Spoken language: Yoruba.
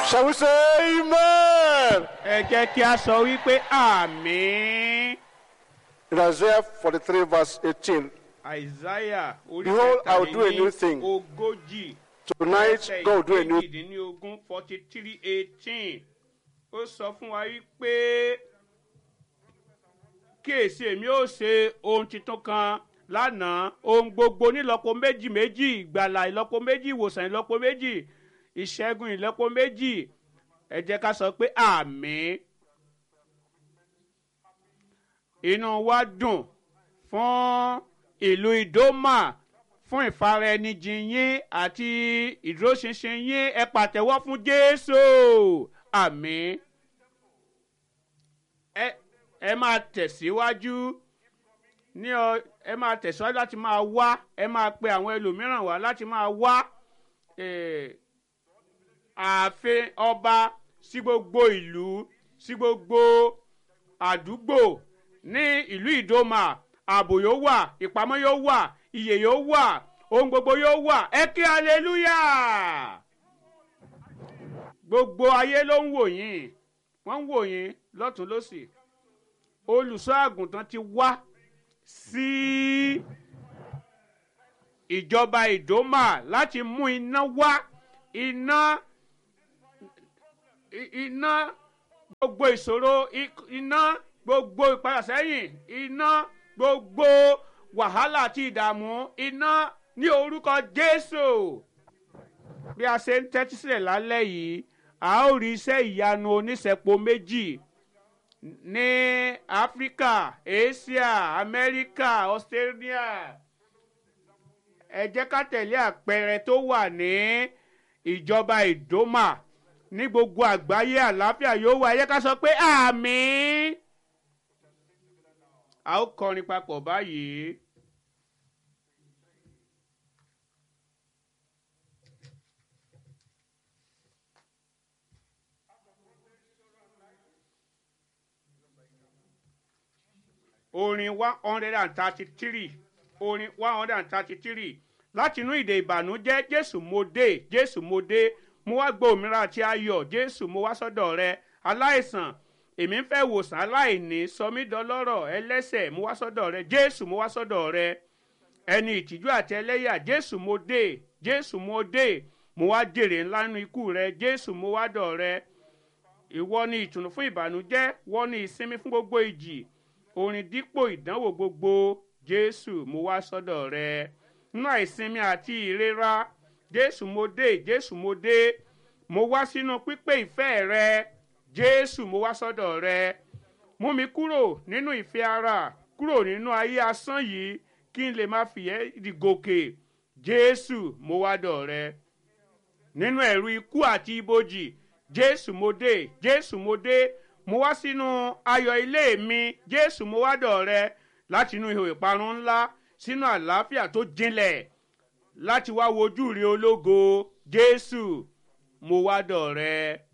Shall we say amen? ẹ jẹ́ kí a sọ wípé àmín. In Isaiah 43, verse 18, àìsáyà orí Behold, I will do a new thing. ogójì tonight God will do a new ìdínlógún forty three eighteen ó sọ fún wa wípé kíyèsí èmi ó ṣe ohun tuntun kan lánàá ohun gbogbo nílọ́po méjì méjì ìgbàlà ìlọ́po méjì ìwòsàn ìlọ́po méjì ìṣẹ́gun ìlọ́po méjì ẹ jẹ́ ká sọ pé àmín inú wa dùn fún ìlú ìdómà fún ìfaraẹnijìn yín àti ìdúróṣinṣin yín ẹ pàtẹ́wọ́ fún jésù àmín ẹ ẹ máa tẹ̀síwájú ní ọ ẹ máa tẹ̀síwájú láti máa wá ẹ máa pe àwọn ẹlòmíràn wá láti máa wá eh, ààfin ọba sí gbogbo ìlú sí gbogbo àdúgbò ní ìlú ìdómà ààbò yóò wà ìpamọ́ yóò wà iyè yóò wà ohun gbogbo yóò wà ẹ kí hallelujah gbogbo ayé ló ń wò yín wọ́n ń wò yín lọ́tún lọ́sì olùṣọ́ àgùntàn ti wá sí ìjọba ìdómà láti mú iná wá iná i- iná gbogbo ìṣòro i- iná gbogbo ìpadàsẹ́yìn iná gbogbo wàhálà àti ìdààmú iná ní orúkọ jésù bí a ṣe ń tẹ́tí sílẹ̀ lálẹ́ yìí a ó rí iṣẹ́ ìyanu oníṣẹ́po méjì ní áfíríkà asia amẹ́ríkà australia ẹ jẹ́ ká tẹ̀lé àpẹẹrẹ tó wà ní ìjọba ìdómà ní gbogbo àgbáyé àlàáfíà yóò wá ẹ jẹ́ ká sọ pé àmín a ó kọrin papọ̀ báyìí. orin one hundred and thirty-three orin one hundred and thirty-three láti inú ìdè ìbànújẹ́ jésù mo dé jésù mo dé mo wá gbọ́ òmìnira àti ayọ̀ jésù mo wá sọ́dọ̀ rẹ aláìsàn èmi ń fẹ́ wòsàn aláìní sọmídọ́lọ́rọ̀ ẹlẹ́sẹ̀ mo wá sọ́dọ̀ rẹ jésù mo wá sọ́dọ̀ rẹ ẹni ìtìjú àti ẹlẹ́yà jésù mo dé jésù mo dé mo wá jèrè ńlá nínú ikú rẹ jésù mo wá dọ̀ rẹ ìwọ ni ìtùnú fún ìbànújẹ́ wọ́n ní ìsinmi fún gbogbo ìjì orin dípò ìdánwò gbogbo jésù mo wá sọ́dọ̀ rẹ nínú àìsinmi àti ìrora jésù mo dé jésù mo dé mo wá sínú pípé ìfẹ́ rẹ jésù mo wá sọ́dọ̀ rẹ mú mi kúrò nínú ìfẹ́ ara kúrò nínú ayé asán yìí kí n lè máa fìyẹ́ ìgòkè jésù mo wá dọ̀ rẹ nínú ẹ̀rù ikú àti ibojì jésù mo dé jésù mo dé mo wá sínú ayọ̀ ilé mi jésù mo wá dọ̀ rẹ láti inú ihò ìparun ńlá sínú àlàáfíà tó jinlẹ̀ láti wá wojú rí ológo jésù mo wá dọ̀ rẹ